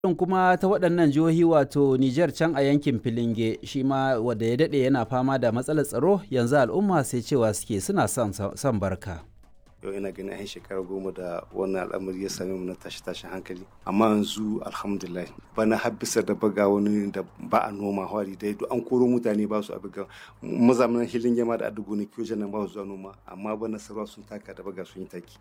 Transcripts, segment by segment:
Irin kuma ta waɗannan jihohi wato Nijar can a yankin Filinge shi ma wadda ya daɗe yana fama da matsalar tsaro yanzu al'umma sai cewa suke suna son barka. yau ina ganin yan shekara goma da wannan al'amari ya same mu na tashi tashin hankali amma yanzu alhamdulillah bana har bisa da baga wani da ba a noma hwari dai duk an koro mutane ba su abiga mazamanan hilin yama da adugo ne kiyo nan ba su zuwa noma amma bana sarwa sun taka da baga sun yi taki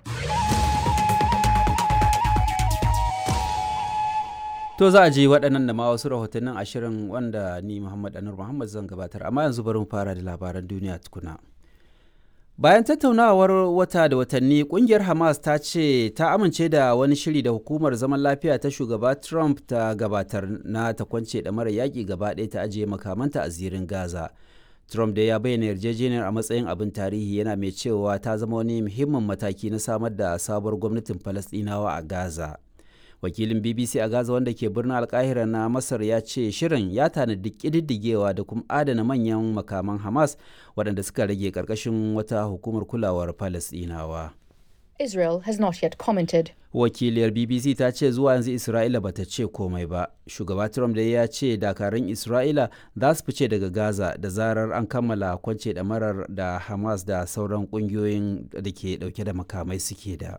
To za a je waɗannan da ma wasu rahotannin ashirin wanda ni Muhammad Anur Muhammad zan gabatar amma yanzu bari mu fara da labaran duniya tukuna. Bayan tattaunawar wata da watanni kungiyar Hamas ta ce ta amince da wani shiri da hukumar zaman lafiya ta shugaba Trump ta gabatar na ta kwance da mara yaƙi gaba ɗaya ta ajiye makamanta a zirin Gaza. Trump da ya bayyana yarjejeniyar a matsayin abin tarihi yana mai cewa ta zama wani muhimmin mataki na samar da sabuwar gwamnatin Falasɗinawa a Gaza. Wakilin BBC a Gaza wanda ke birnin Alkahira na Masar ya ce shirin ya tanadi ƙididdigewa da kuma adana manyan makaman Hamas waɗanda suka rage ƙarƙashin wata hukumar kulawar Falasɗinawa. Israel has not yet commented. Wakiliyar BBC ta ce zuwa yanzu Isra'ila bata ce komai ba. Shugaba Trump da ya ce dakarun Isra'ila za su fice daga Gaza da zarar an kammala kwance ɗamarar da Hamas da sauran ƙungiyoyin da ke ɗauke da makamai suke da.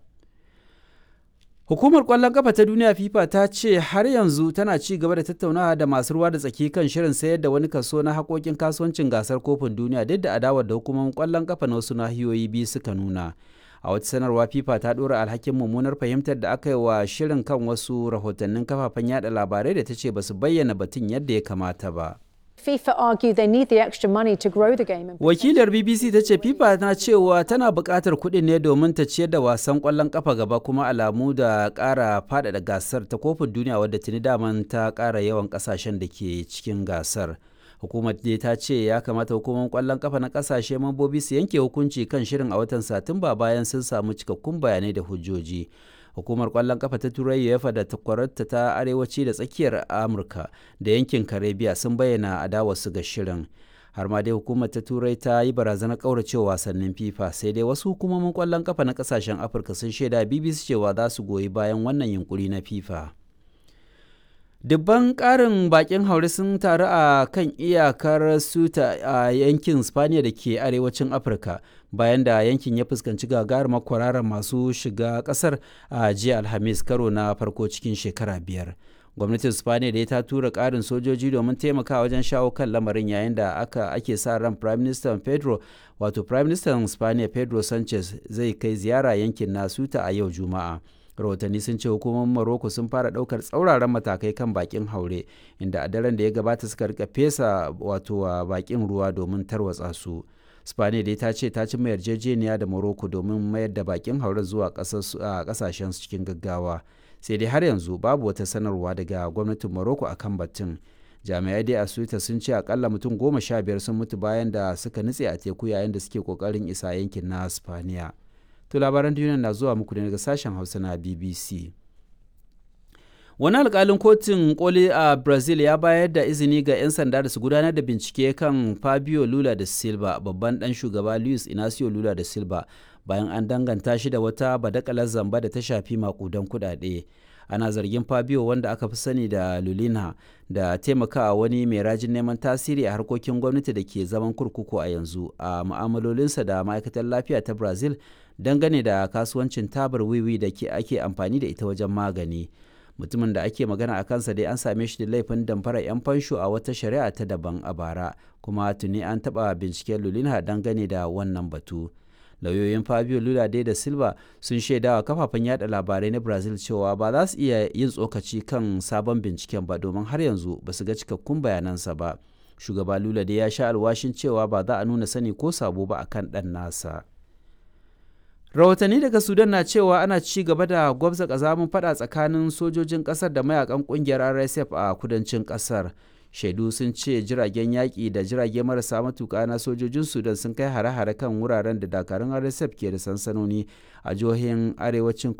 Hukumar ƙwallon ƙafa ta duniya FIFA ta ce har yanzu tana ci gaba da tattaunawa da masu ruwa da tsaki kan shirin sayar da wani kaso na haƙoƙin kasuwancin gasar kofin duniya duk da adawar da hukumomin ƙwallon ƙafa na wasu nahiyoyi biyu suka nuna. A wata sanarwa FIFA ta ɗora alhakin mummunar fahimtar da aka yi wa shirin kan wasu rahotannin kafafen yada labarai da ta ce ba su bayyana batun yadda ya kamata ba. FIFA argue they need the extra money to grow the game. Wakilar BBC ta ce FIFA na cewa tana buƙatar kuɗin ne domin ta ciyar da wasan ƙwallon ƙafa gaba kuma alamu da ƙara faɗaɗa gasar ta kofin duniya wadda tuni daman ta ƙara yawan ƙasashen da ke cikin gasar. Hukumar dai ta ce ya kamata hukumar ƙwallon ƙafa na ƙasashe mambobi su yanke hukunci kan shirin a watan Satumba bayan sun samu cikakkun bayanai da hujjoji. hukumar kwallon kafa ta turai uefa da takwararta ta arewaci da tsakiyar amurka da yankin karibiya sun bayyana adawarsu ga shirin har ma dai hukumar ta turai ta yi barazanar kauracewa wasannin fifa sai dai wasu hukumomin kwallon kafa na kasashen afirka sun shaida bbc cewa za su goyi bayan wannan yunkuri na fifa dubban karin bakin haure sun taru a kan iyakar suta a yankin spaniya da ke arewacin afirka bayan da yankin ya fuskanci gagarumar kwararar masu shiga kasar a jiya alhamis karo na farko cikin shekara biyar gwamnatin spaniya da ta tura karin sojoji domin taimaka wajen shawo kan lamarin yayin da aka ake sa ran prime minister pedro wato prime minister spaniya pedro sanchez zai kai ziyara yankin na suta a yau juma'a rahotanni sun ce hukumomin Morocco sun fara daukar tsauraran matakai kan bakin haure inda a daren da ya gabata suka rika fesa wato a bakin ruwa domin tarwatsa su spaniya dai ta ce ta cimma yarjejeniya da Morocco domin mayar da bakin haure zuwa kasashen cikin gaggawa sai dai har yanzu babu wata sanarwa daga gwamnatin Morocco akan batun jami'ai dai a suita sun ce akalla mutum goma sha biyar sun mutu bayan da suka nutse a teku yayin da suke kokarin isa yankin na spaniya To labaran duniya na zuwa muku daga sashen Hausa na BBC. Wani alkalin kotun koli a Brazil ya bayar da izini ga 'yan sanda da su gudanar da bincike kan Fabio Lula da Silva, babban ɗan shugaba Luis Inacio Lula da Silva, bayan an danganta shi da wata badakalar zamba da ta shafi makudan kuɗaɗe. ana zargin fabio wanda aka fi sani da lulina da taimakawa wani mai rajin neman tasiri a harkokin gwamnati da ke zaman kurkuku a yanzu a mu'amalolinsa da ma'aikatar lafiya ta brazil dangane da kasuwancin tabar wiwi da ke ake amfani da ita wajen magani mutumin da ake magana a kansa dai an same shi da laifin damfara 'yan fansho a wata shari'a ta daban a bara kuma tuni an taɓa binciken lulina dangane da wannan batu lauyoyin fabio lula dai da silva sun shaidawa kafafen yada labarai na brazil cewa ba za su iya yin tsokaci kan sabon binciken ba domin har yanzu ba su ga cikakkun bayanansa ba shugaba lula dai ya sha alwashin cewa ba za a nuna sani ko sabo ba akan dan nasa rahotanni daga sudan na cewa ana ci gaba da gwabza kazamin fada tsakanin sojojin kasar da mayakan kungiyar rsf a kudancin kasar shaidu sun ce jiragen yaƙi da jirage marasa matuƙa na sojojin sudan sun kai hare-hare kan wuraren da dakarun rsf ke da sansanoni a jihohin arewacin